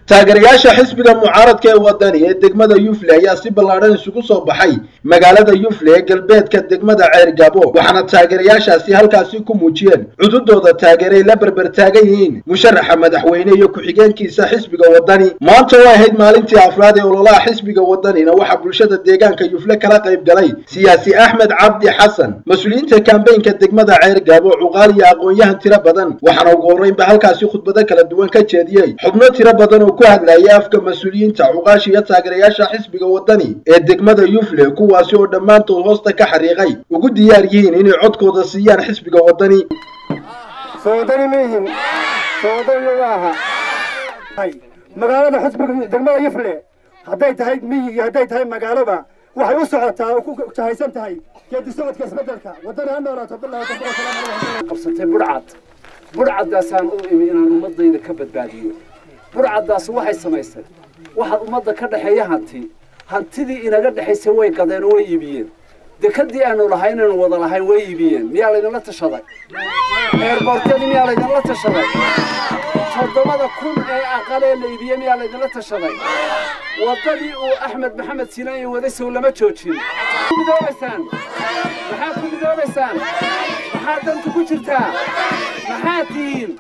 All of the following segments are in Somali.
taageerayaasha xisbiga mucaaradka ee wadani ee degmada yufle ayaa si ballaadhan isugu soo baxay magaalada yufle ee galbeedka degmada ceergabo waxaana taageerayaashaasi halkaasi ku muujiyeen cududooda taageeray la berber taagan yihiin musharaxa madaxweyne iyo ku-xigeenkiisa xisbiga wadani maanta oo ahayd maalintii afraad ee ololaha xisbiga wadanina waxaa bulshada deegaanka yufle kala qayb galay siyaasi axmed cabdi xasan mas-uuliyiinta kambeynka degmada ceergabo cuqaal iyo aqoon-yahan tiro badan waxaana ugu horreynba halkaasi khudbado kala duwan ka jeediyey xubno tiro badan oo ku hadlayay afka mas-uuliyiinta cuqaasha iyo taageerayaasha xisbiga wadani ee degmada yufle kuwaasi oo dhammaantood hoosta ka xariiqay ugu diyaar yihiin inay codkooda siiyaan xisbiga wadani soodani mihin soodani maaha magaalada xisbiga degmada yufle hadday tahay miyi iyo hadday tahay magaaloba waxay u socotaa oo ku jahaysan tahay geedi socodka isbedelka wadani ha noolaato qabsatay budhcad budhcaddaasaan u imi inaan ummadayda ka badbaadiyo budhcaddaas waxay samaysay waxaad ummadda ka dhexeeya hanti hantidii inaga dhexaysay way gadeen oo way iibiyeen dekadii aanu lahayn inaynu wada lahayn way iibiyeen miyaa laydinla tashaday eerboorteedii miyaa laydinla tashaday toddobada kun ee aqalee la iibiyey miyaa laydinla tashaday waddadii uu axmed maxamed sinaan iyo wadasow lama joojin midoobaysaan maxaad ku midoobaysaan maxaad danta ku jirtaa maxaad tihiin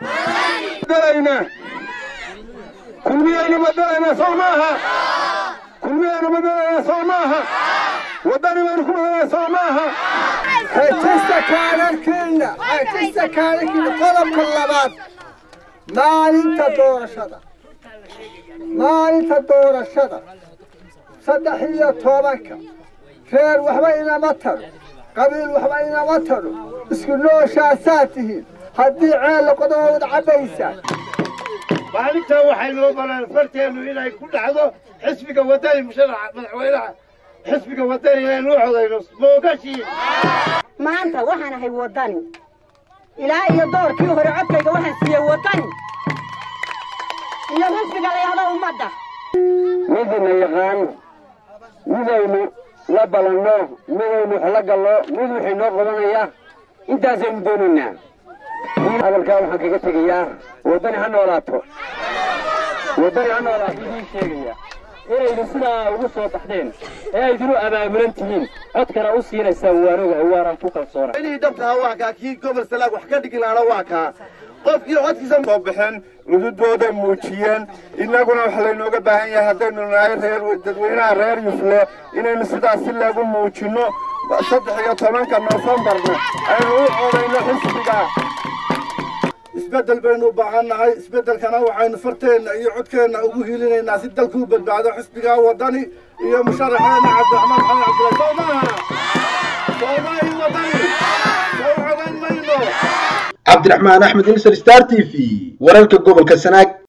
kulmiyaynu madalayna sow maaha kulmiyaynu madalayna sow maaha wadani baynu ku madalayna sow maaha xejista kaadharkiina xejista kaadharkiina qodobka labaad maalinta doorashada maalinta doorashada saddex iyo tobanka reer waxba inama taro qabiil waxba inama taro isku nooshaasaa tihiin haddii ceella qodobooda cabbaysaan maalintaa waxay noo baleen farteennu inay ku dhacdo xisbiga wadani musharaxa madaxweynaha xisbiga wadani inaynu u codayno moogashiin maanta waxaan ahay wadani ilaa iyo doorkii hore codkayga waxaan siiyey wadani iyo xisbiga layahdo ummadda midina yaqaano midaynu la balanno midaynu wax la gallo mid wixii noo qabanaya intaasaynu doonaynaa hadalkaa waxaan kaga tegayaa waddani ha noolaato waddani ha noolaato idiin sheegaya inaydu sidaa ugu soo baxdeen ee aydinu abaabulan tihiin codkana u siinaysaan waan ogahay waanaan ku kalsoona inii dhabtaha waa kaa kii gobol salaag wax ka dhigi lahaana waa kaa qofkii codkiisa soo baxeen cududooda muujiyeen innaguna waxa laynooga baahan yahay haddaynu nahay reer dadweynaha reer yufle inaynu sidaas si leegu muujinno saddex iyo tobanka noofembarna aynu u codayno xisbiga isbeddel baynu u baahannahay isbeddelkana waxaynu farteenna iyo codkeenna ugu hiilinaynaa si dalkuu badbaado xisbiga wadani iyo musharaxeena cabdiraxmaan maxamed cabdullahi soo maaha soo maahi wadani soo codayn mayno cabdiraxmaan axmed ilser star t v wararka gobolka sanaag